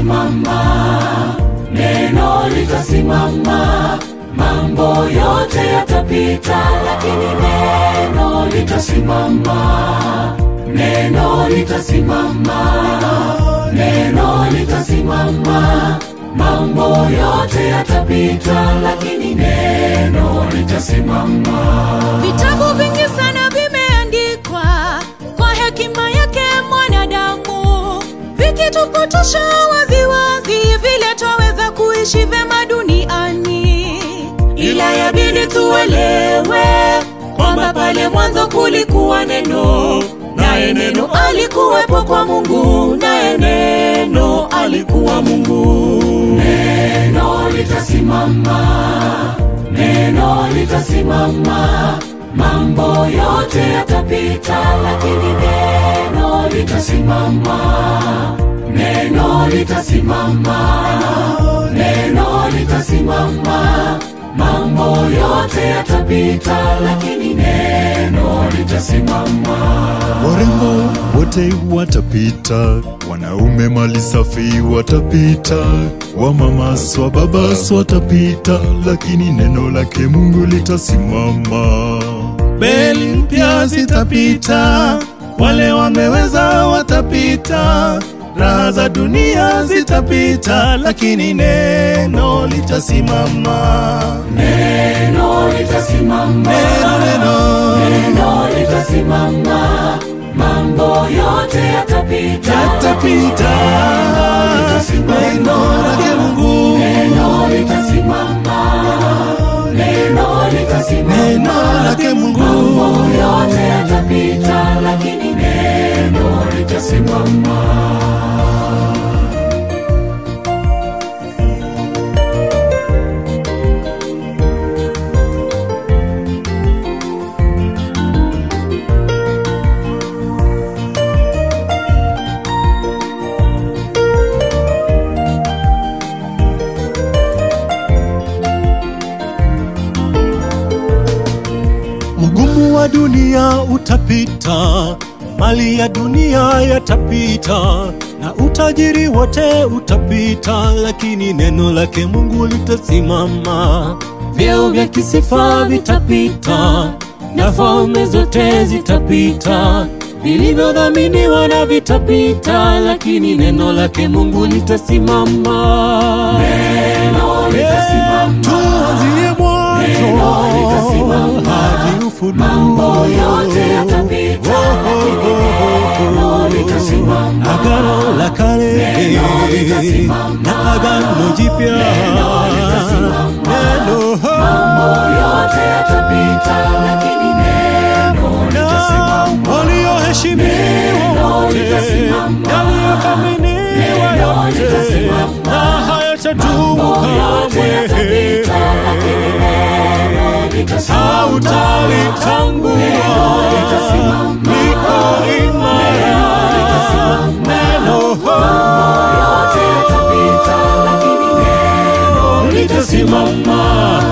litasimama, neno litasimama, mambo yote yatapita, lakini neno litasimama, neno litasimama, neno litasimama, mambo yote yatapita, lakini neno litasimama. Vitabu vingi sana vimeandikwa kwa hekima yake mwanadamu, vikitupotosha waziwazi vile twaweza kuishi vyema duniani, ila yabidi tuelewe kwamba pale mwanzo kulikuwa neno, naye neno alikuwepo kwa Mungu, naye neno alikuwa Mungu. Neno litasimama, neno litasimama, mambo yote yatapita, lakini neno litasimama, neno litasimama, neno litasimama, mambo yote yatapita, lakini neno litasimama. Warembo wote watapita, wanaume mali safi watapita, wamamas wa babas watapita, lakini neno lake Mungu litasimama. Beli mpya zitapita, wale wameweza watapita, raha za dunia zitapita, lakini neno litasimama. Neno litasimama, Neno, neno neno litasimama, mambo yote yatapita, yatapita, neno lake Mungu, neno litasimama, neno litasimama, neno lake mambo Mungu. yote yatapita, lakini neno litasimama. Ugumu wa dunia utapita, mali ya dunia yatapita, na utajiri wote utapita, lakini neno lake Mungu litasimama. Vyeo vya kisifa vitapita, na falme zote zitapita, vilivyodhaminiwa na vitapita, lakini neno lake Mungu litasimama. Neno litasimama, Tuanzie Neno litasimama. mwanzo hadi ufunuo. mambo yote yatapita, lakini neno litasimama. Agano la kale Neno litasimama. na agano jipya litasimama. neno Mambo yote yatapita, lakini neno litasimama. walioheshimiwa Neno wote litasimama. yaliyothaminiwa Neno yote litasimama. na hayatadumu Mambo yote yatapita, lakini kamwe neno litasimama. hautalitangua Neno litasimama. liko imara neno yote yatapita, lakini neno litasimama.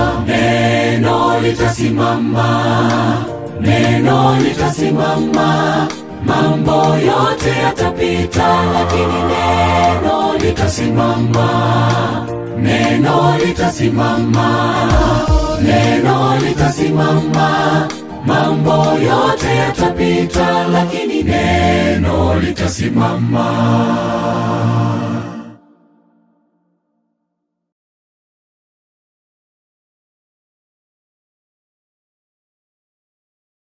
Neno litasimama, neno litasimama. Mambo yote yatapita, lakini neno litasimama. Neno litasimama, neno litasimama. Mambo yote yatapita, lakini neno litasimama.